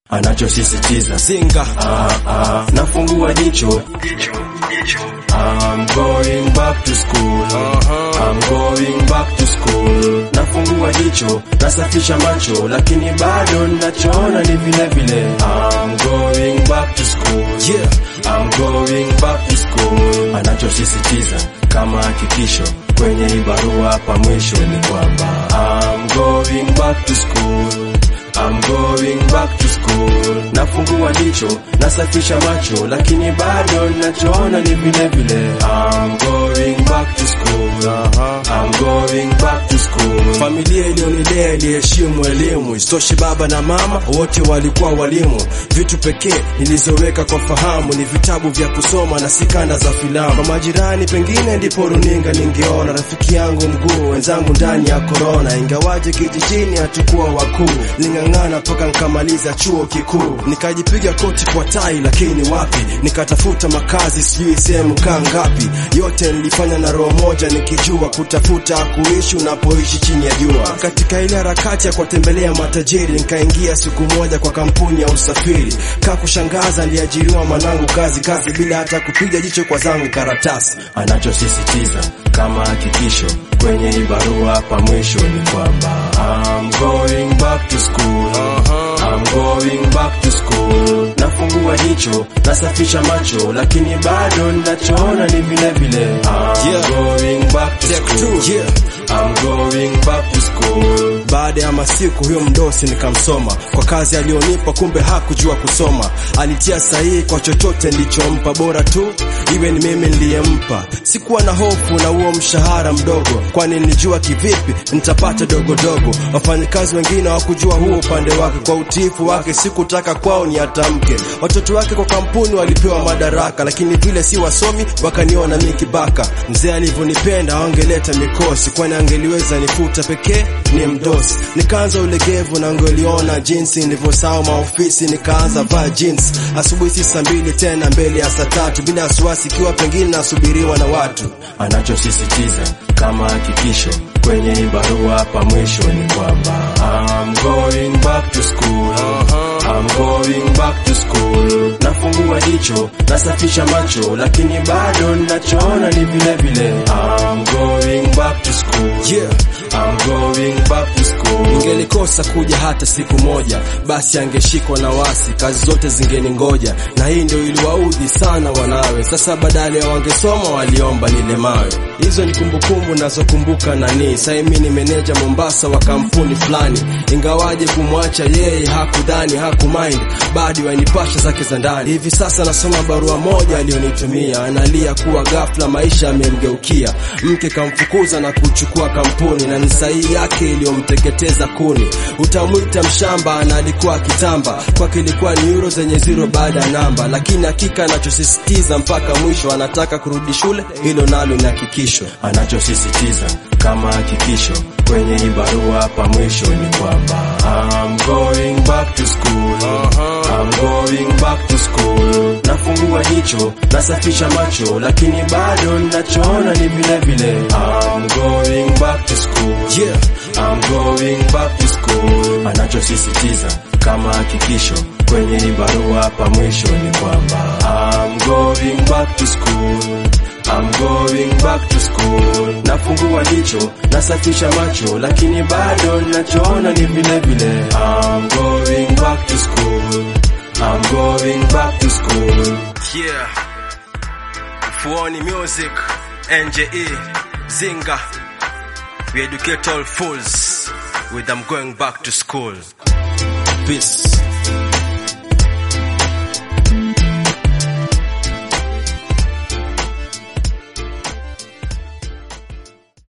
anachosisitiza Zinga ah, ah, nafungua jicho I'm going back to school I'm going back to school nafungua jicho nasafisha macho lakini bado nachoona ni vile vile I'm going back to school yeah. I'm going back to school anachosisitiza kama hakikisho kwenye hii barua hapa mwisho ni kwamba I'm going back to school I'm going back to school nafungua jicho nasafisha macho lakini bado nachoona ni vile vile I'm going back to school I'm going back to school Familia iliyonilea iliheshimu elimu, isitoshe baba na mama wote walikuwa walimu. Vitu pekee nilizoweka kwa fahamu ni vitabu vya kusoma na si kanda za filamu. Kwa majirani pengine ndipo runinga ningeona rafiki yangu mguu, wenzangu ndani ya korona. Ingawaje kijijini hatukuwa wakuu, ning'ang'ana mpaka nkamaliza chuo kikuu, nikajipiga koti kwa tai, lakini wapi, nikatafuta makazi sijui sehemu kaa ngapi. Yote nilifanya na roho moja, nikijua kutafuta kuishi unapoishi chini ya jua. Katika ile harakati ya kuwatembelea matajiri, nikaingia siku moja kwa kampuni ya usafiri. Kaa kushangaza, aliajiriwa mwanangu kazi kazi bila hata kupiga jicho kwa zangu karatasi. anachosisitiza kama hakikisho kwenye hii barua hapa mwisho ni kwamba I'm going back to school I'm going back to school nafungua jicho nasafisha macho lakini bado nachoona ni vile vile I'm Yeah. going back to Take school two, yeah. I'm going back to school Baada ya masiku huyo mdosi nikamsoma kwa kazi aliyonipa, kumbe hakujua kusoma. Alitia sahihi kwa chochote nilichompa, bora tu iwe ni mimi niliyempa. Sikuwa na hofu na huo mshahara mdogo, kwani nilijua kivipi nitapata dogodogo. Wafanyakazi wengine hawakujua huo upande wake, kwa utiifu wake sikutaka kwao ni atamke. Watoto wake kwa kampuni walipewa madaraka, lakini vile si wasomi wakaniona mi kibaka. Mzee alivyonipenda awangeleta mikosi, kwani angeliweza nifuta pekee ni mdosi. Nikaanza ulegevu na ngeliona jinsi nilivyosahau maofisi, nikaanza vaa jeans asubuhi si saa mbili tena mbele ya saa tatu, bila wasiwasi, ikiwa pengine nasubiriwa na watu. anachosisitiza kama hakikisho kwenye hii barua hapa mwisho ni kwamba I'm going back to school I'm going back to school nafungua jicho nasafisha macho lakini bado nachoona ni vile vile I'm going back to school Yeah. I'm going back to school Ningelikosa kuja hata siku moja, basi angeshikwa na wasi, kazi zote zingeningoja, na hii ndio iliwaudhi sana wanawe. Sasa badala ya wangesoma waliomba nilemawe. Hizo ni kumbukumbu nazokumbuka nani. Sasa mimi ni meneja Mombasa wa kampuni fulani, ingawaje kumwacha yeye hakudhani hakumind, bado wanipasha zake za ndani. Hivi sasa nasoma barua moja aliyonitumia, analia kuwa ghafla maisha yamemgeukia, mke kamfukuza na kuchukua kampuni, na ni sahihi yake iliyomteketeza kuni. Utamwita mshamba na alikuwa akitamba, kwake ilikuwa ni euro zenye zero baada ya namba, lakini hakika anachosisitiza mpaka mwisho, anataka kurudi shule, hilo nalo ni hakikisho. anachosisitiza kama hakikisho kwenye hii barua hapa mwisho ni kwamba I'm going back to school I'm going back to school nafungua jicho nasafisha macho lakini bado nachoona ni vile vile I'm going back to school Yeah. I'm going back to school anachosisitiza kama hakikisho kwenye hii barua hapa mwisho ni kwamba I'm going back to school I'm going back to school nafungua jicho nasafisha macho lakini bado nachoona ni vile vile I'm going back to school I'm going back to school Yeah. Fuoni Music, NJE, Zinga. We educate all fools with them going back to school. Peace.